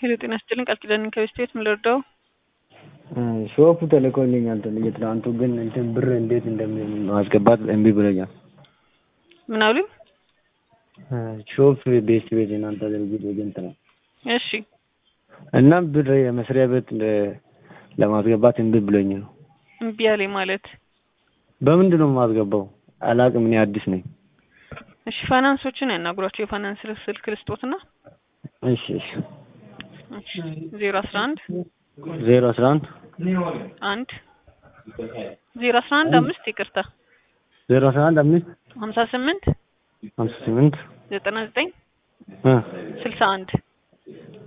ሄሎ ጤና ይስጥልኝ ቃል ኪዳን ከቤት ቤት ምን ልርዳው? ሾፑ ተልኮልኛል የትናንቱ ግን እንትን ብር እንዴት እንደማስገባት እምቢ ብሎኛል። ምን አሉኝ? ሾፕ ቤት ቤት የናንተ ድርጅት ኤጀንት ነው እሺ እና ብር የመስሪያ ቤት ለማስገባት እምቢ ብሎኝ ነው። እምቢ አለኝ ማለት በምንድን ነው የማስገባው? አላቅም። እኔ አዲስ ነኝ። እሺ ፋይናንሶችን ያናግሯቸው። የፋይናንስ ስልክ ልስጦትና እሺ እሺ ዜሮ አስራ አንድ ዜሮ አስራ አንድ አንድ ዜሮ አስራ አንድ አምስት ይቅርታ ዜሮ አስራ አንድ አምስት ሀምሳ ስምንት ሀምሳ ስምንት ዘጠና ዘጠኝ እ ስልሳ አንድ